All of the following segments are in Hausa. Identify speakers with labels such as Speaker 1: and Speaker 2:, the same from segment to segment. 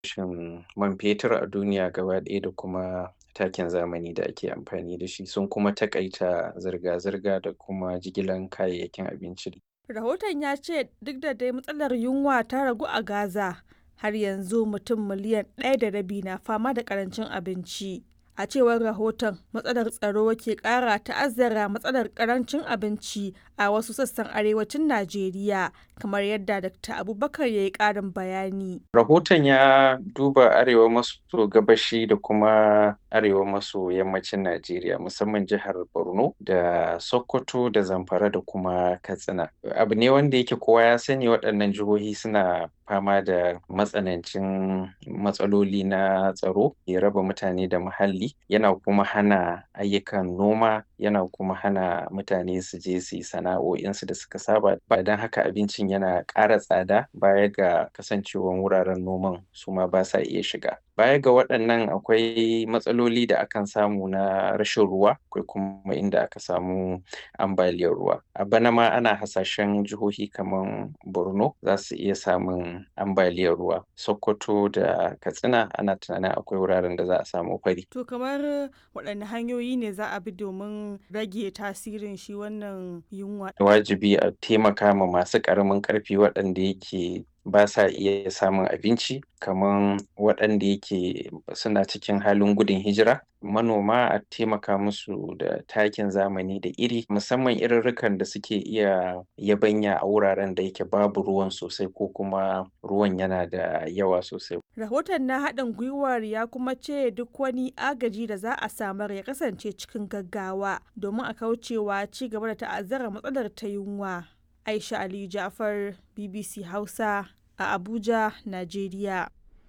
Speaker 1: farashin man fetur a duniya gaba ɗaya da kuma takin zamani da ake amfani da shi sun kuma taƙaita zirga-zirga da kuma jigilan kayayyakin abinci.
Speaker 2: Rahoton ya ce duk da dai matsalar yunwa ta ragu a Gaza, har yanzu mutum miliyan ɗaya da rabi na fama da ƙarancin abinci. A cewar rahoton, matsalar tsaro ke ƙara ta'azzara matsalar ƙarancin abinci a wasu sassan arewacin Najeriya, kamar yadda Dr. Abubakar ya yi ƙarin bayani.
Speaker 1: Rahoton ya duba arewa maso gabashi da kuma arewa maso yammacin Najeriya, musamman jihar Borno da Sokoto da Zamfara da kuma Katsina. Abu ne wanda yake kowa ya sani waɗannan jihohi suna fama da matsanancin matsaloli na tsaro, ya raba mutane da muhalli, yana kuma hana ayyukan noma, yana kuma hana mutane su je su yi sana'o'insu da suka saba. Ba don haka abincin yana ƙara tsada baya ga kasancewan wuraren noman su ma ba sa iya shiga. Baya ga waɗannan akwai matsaloli da akan samu na rashin ruwa, akwai kuma inda aka samu ambaliyar ruwa. A bana ma ana hasashen jihohi kaman Borno za su iya samun ambaliyar ruwa. Sokoto da Katsina ana tunanin akwai wuraren da za a samu fari.
Speaker 2: To kamar waɗanne hanyoyi ne za a bi domin rage tasirin shi wannan yunwa?
Speaker 1: Wajibi a taimaka ma masu ƙaramin ƙarfi waɗanda yake ba sa iya samun abinci kaman waɗanda yake suna cikin halin gudun hijira. Manoma a taimaka musu da takin zamani da iri, musamman irirrikan da suke iya yabanya a wuraren da yake babu ruwan sosai ko kuma ruwan yana da yawa sosai.
Speaker 2: Rahoton na haɗin gwiwar ya kuma ce duk wani agaji da za a samar ya kasance cikin gaggawa domin a kaucewa ci gaba da ta'azzara matsalar ta yunwa. Aisha Ali Ja'far, BBC Hausa a Abuja, Najeriya.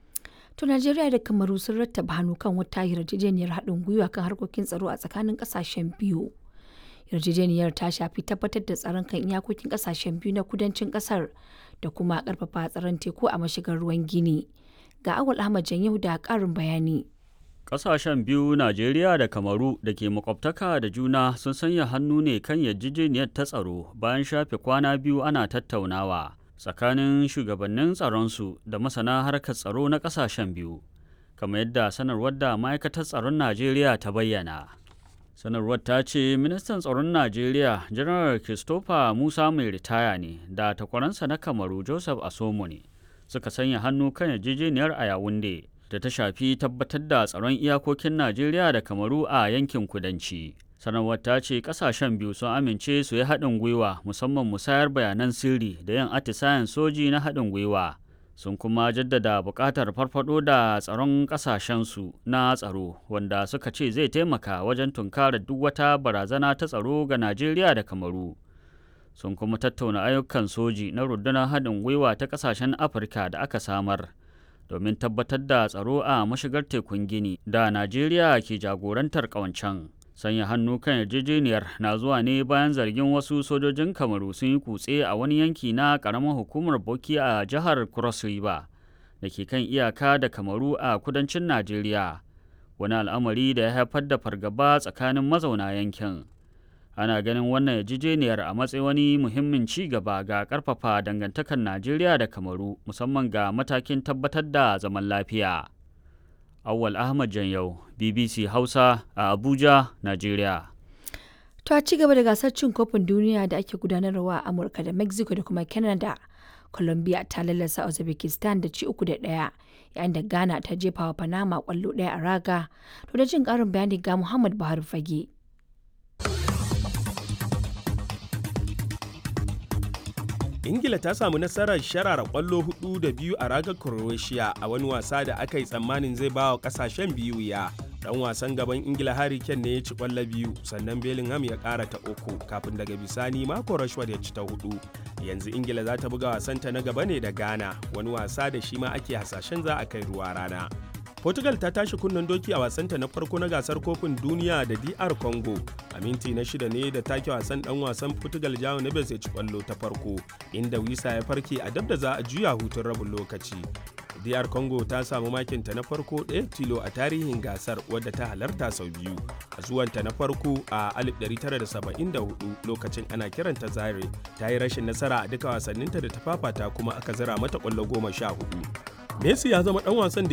Speaker 3: To Najeriya da Kamaru sun rattaba hannu kan wata yarjejeniyar haɗin gwiwa kan harkokin tsaro a tsakanin ƙasashen biyu. Yarjejeniyar ta shafi tabbatar da tsaron kan iyakokin ƙasashen biyu na kudancin ƙasar da kuma ƙarfafa tsaron teku a mashigar ruwan Gini. Ga Awal Ahmad Janyahu da ƙarin bayani.
Speaker 4: Ƙasashen biyu Najeriya da Kamaru da ke makwabtaka da juna sun sanya hannu ne kan yarjejeniyar ta tsaro bayan shafe kwana biyu ana tattaunawa tsakanin shugabannin tsaronsu da masana harkar tsaro na ƙasashen biyu, kamar yadda sanarwar da ma'aikatar tsaron Najeriya ta bayyana. Sanarwar ta ce ministan tsaron Najeriya Janar Christopher Musa mai ritaya ne da takwaransa na Kamaru Joseph Asomo ne suka sanya hannu kan yarjejeniyar a Yawunde. da ta shafi tabbatar da tsaron iyakokin Najeriya da Kamaru a yankin kudanci. Sanarwar ta ce kasashen biyu sun amince su yi haɗin gwiwa musamman musayar bayanan sirri da yin atisayen soji na haɗin gwiwa. Sun kuma jaddada buƙatar farfaɗo da tsaron ƙasashensu na tsaro wanda suka ce zai taimaka wajen tunkarar duk wata barazana ta tsaro ga Najeriya da Kamaru. Sun kuma tattauna ayyukan soji na rundunar haɗin gwiwa ta ƙasashen Afirka da aka samar. domin tabbatar da tsaro a mashigar tekun gini da najeriya ke jagorantar ƙawancen sanya hannu kan yarjejeniyar na zuwa ne bayan zargin wasu sojojin kamaru sun yi kutse a wani yanki na ƙaramin hukumar boki a jihar cross river da ke kan iyaka da kamaru a kudancin najeriya wani al'amari da ya haifar da fargaba tsakanin mazauna yankin ana ganin wannan yarjejeniyar a matsayin wani muhimmin ci gaba ga karfafa dangantakar najeriya da kamaru musamman ga matakin tabbatar da zaman lafiya awwal ahmad janyau bbc hausa a abuja najeriya
Speaker 3: To a ci gaba da gasar cin kofin duniya da ake gudanarwa a Amurka da Mexico da kuma Canada, Colombia ta lallasa Uzbekistan da ci uku da ɗaya, yayin da Ghana ta jefa wa Panama kwallo ɗaya a raga. To da jin ƙarin bayani ga Muhammad Buhari Fage.
Speaker 5: ingila ta samu nasarar sharara kwallo hudu da biyu a ragar croatia a wani wasa da aka yi tsammanin zai ba wa kasashen biyu ya dan wasan gaban ingila harry kane ne ya ci kwallo biyu sannan bellingham ya kara ta uku kafin daga bisani mako rashford ya ci ta hudu yanzu ingila za ta buga wasanta na gaba ne da ghana wani wasa da shi ma ake hasashen za a kai ruwa rana Portugal ta tashi kunnen doki a wasanta na farko na gasar kofin duniya da DR Congo. A minti na shida ne da take wasan dan wasan Portugal Jao Neves ya ci kwallo ta farko, inda Wisa ya farke a dab da za a juya hutun rabin lokaci. DR Congo ta samu makinta na farko ɗaya tilo a tarihin gasar wadda ta halarta sau biyu. A zuwanta na farko a 1974 lokacin ana kiranta Zaire ta yi rashin nasara a duka wasanninta da ta fafata kuma aka zira mata kwallo goma sha hudu. Messi ya zama ɗan wasan da